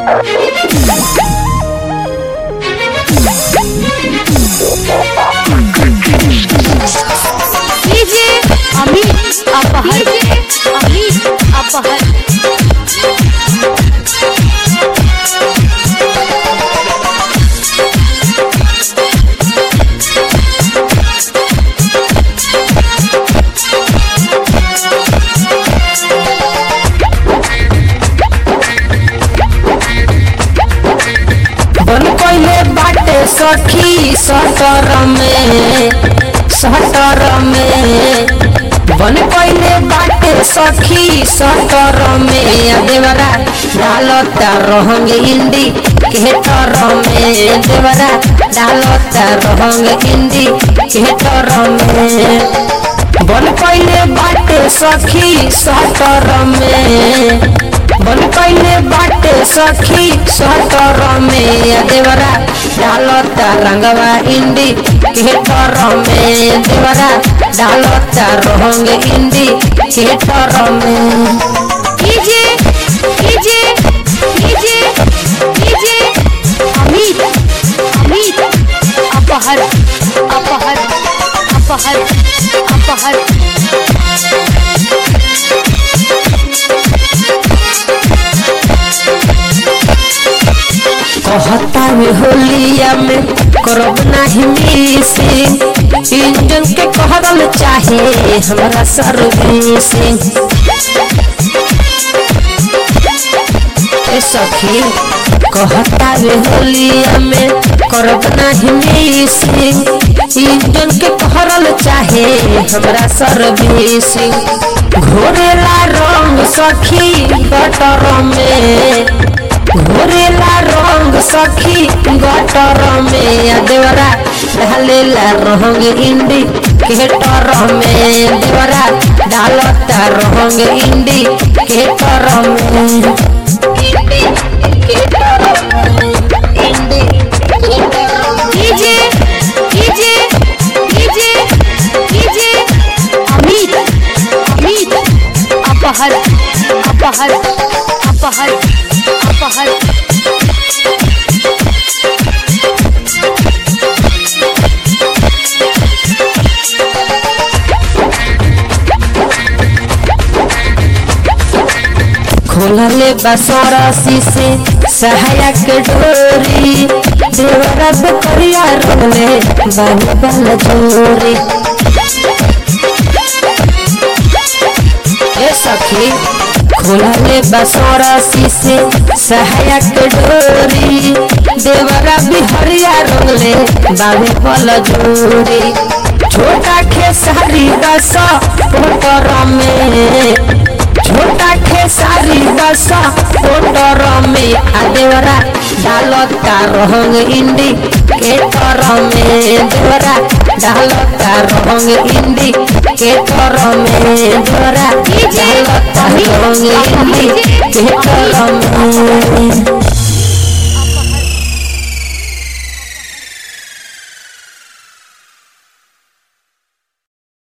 DJ Amit अपहर अमित अपहर बन कोइले बाटे सखी सटर में सटर में बन कोइले बाटे सखी सटर में आ देवरा डालता रहंग इंडी केटर में देवरा डालता रहंग इंडी केटर में बन कोइले बाटे सखी सटर में बन कैले बाटे सखी सटर में देवरा डालता रंगवा इंडी केटर में देवरा डालता रंग इंडी केटर में DJ DJ DJ DJ Amit Amit अपहर अपहर अपहर अपहर कहता में होलिया में करब नाही मिसिंग इंजन के कहल चाहे हमरा सर्विसिंग ए सखी कहता वे होलिया में करब नाही मिसिंग इंजन के कहल चाहे हमरा सर्विसिंग घोरेला रंग सखी गटर में घोरेला रंग सखी गटर में आ देवरा ढालेला रंग इंडी केटर में देवरा डालता रंग इंडी केटर में इंडी केटर में इंडी केटर में DJ DJ DJ DJ Amit Amit अपहर अपहर अपहर अपहर खोलले बसरसी से सहायक डोरी देवरा करिया रोले बानी बल जोरी ए सखी खोलले बसरसी से सहायक डोरी देवरा बिहरिया रोले बानी बल जोरी छोटा खेसारी दस पोटर में छोटा खेसारी दशा पोटर में आ देवरा डालता रंग इंडी केटर में देवरा डालता रंग इंडी केटर में देवरा डालता रंग इंडी केटर में